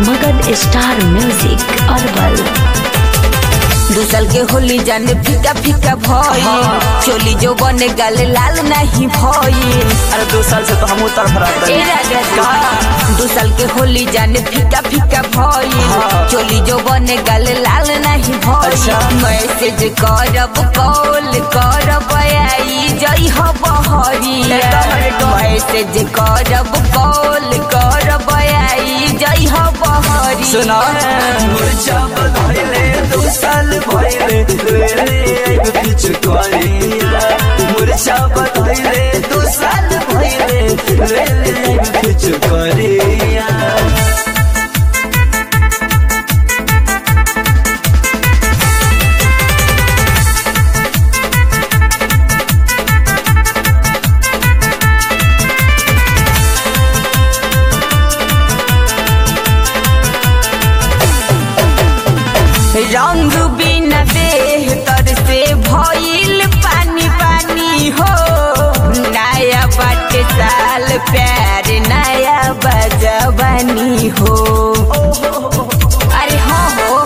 Magadh star music herbal दू साल के होली जाने फीका फीका भई चोली जो बने गल लाल नहीं भई अरे दो साल से तो हम उतर फराक ए राजा जी, दू साल के होली जाने फीका फीका भई चोली जो बने गल लाल नहीं भई अच्छा। मैसेज करब कॉल करब आई जई हो बहरिया एकदम, एकदम। मैसेज करब कॉल करब आई जई हो बहरिया सुना मुरझा बधाइले दो साल भइले रे एक बीच करिया मुरझा बधाइले दो साल भइले रे एक बीच करिया रंग बिना देह तर से भइल पानी पानी हो नया बाटे साल प्यार नया बजवानी हो अरे हो हो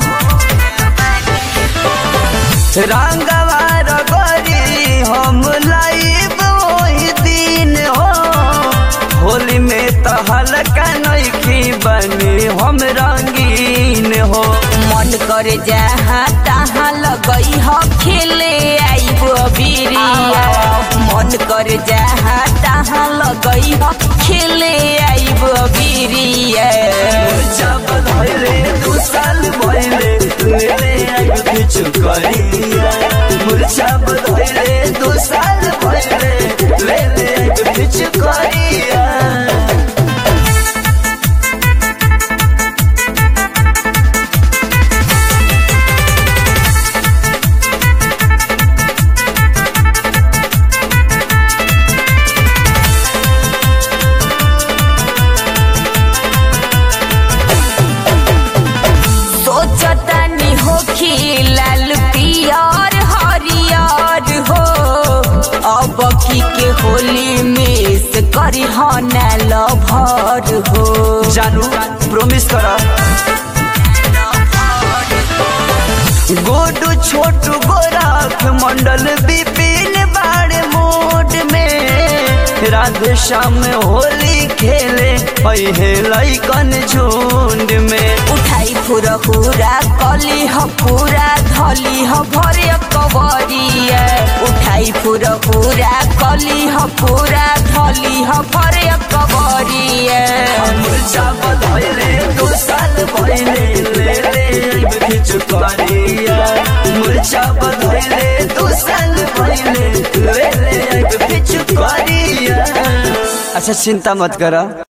रंगवा रगरी हम लाइब वही दिन हो होली में तो हल्का नइखी बनी हम रंगीन हो मन कर जहाँ तहाँ लगई हो खेले आइब बिरिया मन कर जहाँ तहाँ लगई हो खेले आइब बिरिया जब धैले दू साल भइले ले आइब किछु करिया मुरझा बधैले दू साल भइले ले ले आइब किछु करिया सोचतनी हो लाल पियर हरियर हो अब की के होली में से करी हनल भर हो जानू प्रोमिस कर गोडू छोटू गोराख मंडल विपिन बाड़ मोड में राधे श्याम होली खेले पहे लैकन झुंड में उठाई फुरा पूरा कली ह पूरा धली ह भरे कबरिया उठाई फुरा पूरा कली ह पूरा धली ह भरे कबरिया मुरझा बधैले दो साल भइले ले ले आइब किछु करिया मुरझा बधैले दो साल भइले ले ले आइब किछु करिया अच्छा चिंता मत करा